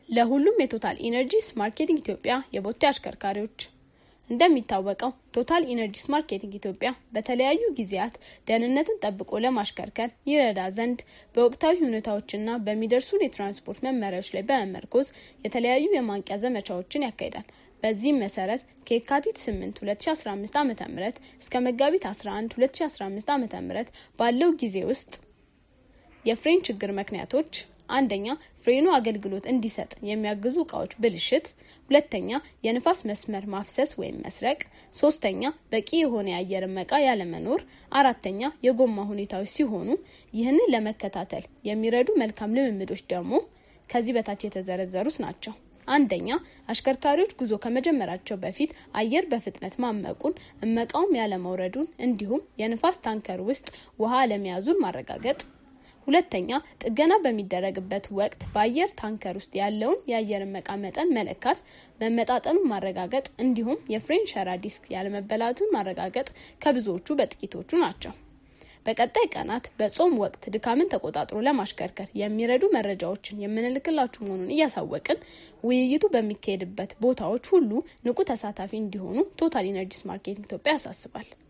ለሁሉም የቶታል ኢነርጂስ ማርኬቲንግ ኢትዮጵያ የቦቴ አሽከርካሪዎች እንደሚታወቀው ቶታል ኢነርጂስ ማርኬቲንግ ኢትዮጵያ በተለያዩ ጊዜያት ደህንነትን ጠብቆ ለማሽከርከር ይረዳ ዘንድ በወቅታዊ ሁኔታዎችና በሚደርሱን የትራንስፖርት መመሪያዎች ላይ በመመርኮዝ የተለያዩ የማንቂያ ዘመቻዎችን ያካሂዳል። በዚህም መሰረት ከየካቲት 8 2015 ዓ ም እስከ መጋቢት 11 2015 ዓ ም ባለው ጊዜ ውስጥ የፍሬን ችግር ምክንያቶች አንደኛ ፍሬኑ አገልግሎት እንዲሰጥ የሚያግዙ እቃዎች ብልሽት፣ ሁለተኛ የንፋስ መስመር ማፍሰስ ወይም መስረቅ፣ ሶስተኛ በቂ የሆነ የአየር እመቃ ያለመኖር፣ አራተኛ የጎማ ሁኔታዎች ሲሆኑ ይህንን ለመከታተል የሚረዱ መልካም ልምምዶች ደግሞ ከዚህ በታች የተዘረዘሩት ናቸው። አንደኛ አሽከርካሪዎች ጉዞ ከመጀመራቸው በፊት አየር በፍጥነት ማመቁን እመቃውም ያለመውረዱን እንዲሁም የንፋስ ታንከር ውስጥ ውሃ አለመያዙን ማረጋገጥ ሁለተኛ ጥገና በሚደረግበት ወቅት በአየር ታንከር ውስጥ ያለውን የአየር እመቃ መጠን መለካት፣ መመጣጠኑን ማረጋገጥ እንዲሁም የፍሬን ሸራ ዲስክ ያለመበላቱን ማረጋገጥ ከብዙዎቹ በጥቂቶቹ ናቸው። በቀጣይ ቀናት በጾም ወቅት ድካምን ተቆጣጥሮ ለማሽከርከር የሚረዱ መረጃዎችን የምንልክላችሁ መሆኑን እያሳወቅን ውይይቱ በሚካሄድበት ቦታዎች ሁሉ ንቁ ተሳታፊ እንዲሆኑ ቶታል ኢነርጂስ ማርኬቲንግ ኢትዮጵያ ያሳስባል።